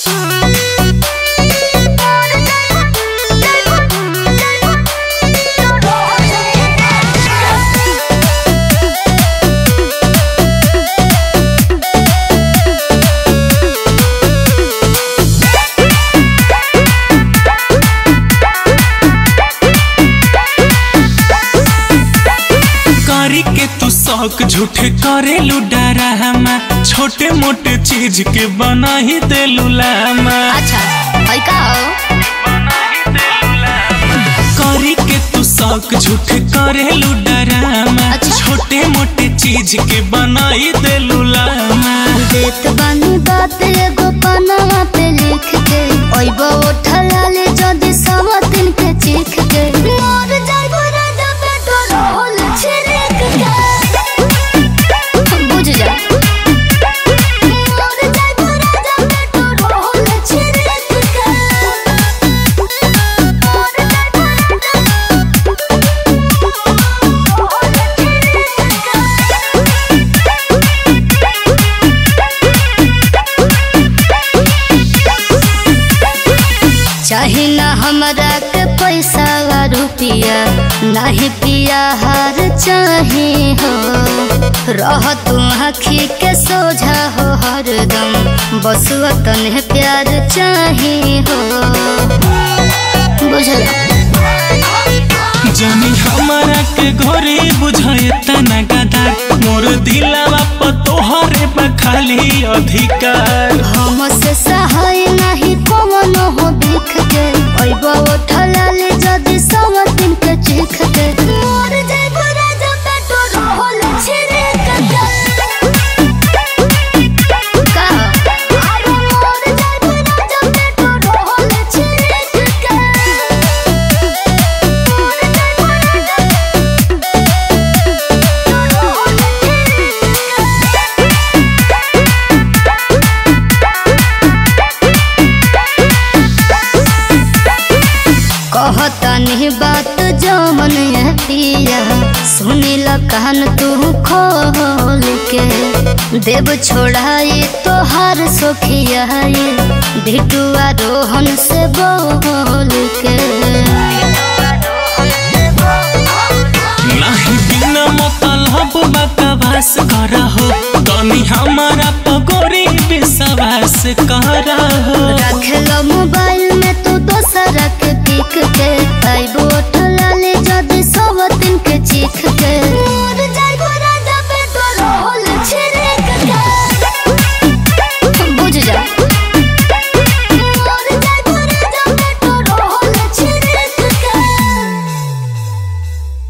करी के तू शौक झूठे करे डरा हमा छोटे मोटे चीज के बना ही दे लामा अच्छा है का हो करी के तू शौक झूठे करे डरामा अच्छा। छोटे मोटे चीज के बनाई दे लामा देत बानी बात एगो पनवा पे लिख के ओइबो उठला ले जदी सवतिन के चीख के मोर जाइबो राजा पेटो रोल छिड़क के बुझ जा मोर जाइबो राजा पेटो रोल छिड़क के मोर जाइबो राजा चाहे ना हमरा के पैसा वा रुपिया नाही पिया हार चाहे हो रह तू आखी के सोझा हो हरदम बस वतन प्यार चाहे हो बुझल जानी हमारा के घरे बुझाए तना गदा मोर दिलावा पर तोहरे बा खाली अधिकार हम से सहाय नहीं कौन हो दिख के ओइबो उठला ले जदी सब दिन के चीख के मोर जाइबो राजा पेटो रोल छिड़क के का अरे मोर जाइबो राजा पेटो रोल छिड़क के मोर जाइबो राजा रोल छिड़क के कहतनी बात जमन है पिया सुनिल कहन तू खोल के देव छोड़ाई तोहार सोखिया भिटुआ रोहन से बोल के नाही बिना मतलब बकवास करा हो तनी हमारा पगोरी विश्वास करा हो रख लो मोबाइल में तू दोसर के पिक के आइबो